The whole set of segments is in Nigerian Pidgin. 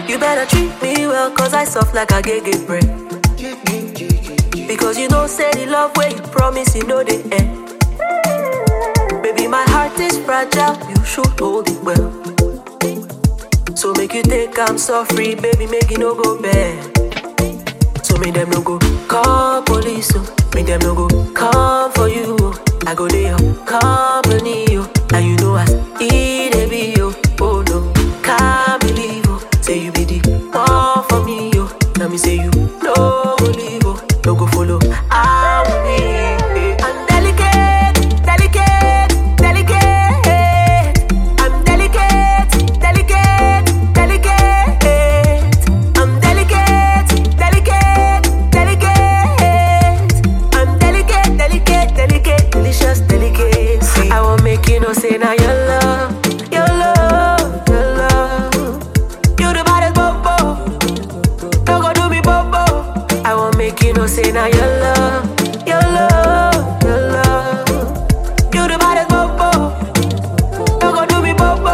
You better treat me well, cause I soft like a gege bread. Because you know, say the love where you promise, you know the end. Baby, my heart is fragile, you should hold it well. So make you think I'm so free, baby, make it no go bad. So make them no go call police, oh. make them no go come for you. oh. I go there, company, oh. and you know as it dey be, oh. oh no, can't believe, oh. say you be the one for me, oh. Now me say you no go leave, oh. no go follow, I will be. eh. I'm delicate, delicate, delicate. I'm delicate, delicate, delicate. I'm delicate, delicate, delicate. I'm delicate, delicate, delicate, delicious delicacy. I won't make you no say now your love, your love, your love. You the baddest bobo, don't go do me bobo. I won't make you no say now your love, your love, your love. You the baddest bobo, don't go do me bobo.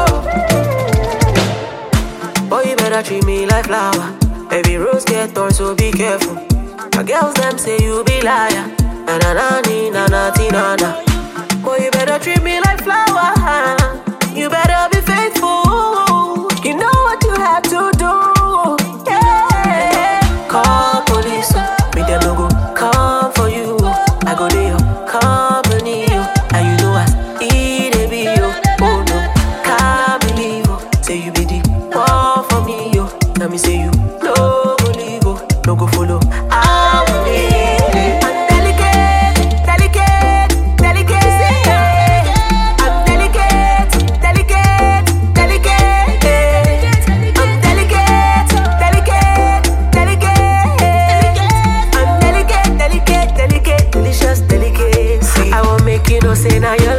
Boy, you better treat me like flower. Every rose get thorn, so be careful. My girls them say you be liar. Na na na ni, na na ti na na. Boy, you better treat me like flower. You better be faithful. You know what you have to do. Yeah. Call police, oh. make them no go come for you. oh. I go there, company, oh. and you know as it dey be, oh. Oh no, can't believe, oh. say you be the one for me, oh. Now me say you no go leave, oh. no go follow. I will be. I'm delicate, delicate, delicate. I'm delicate, delicate, delicate. I'm delicate, delicate, delicate. I'm delicate, delicate, delicate, delicious delicacy. I won't make you no say now your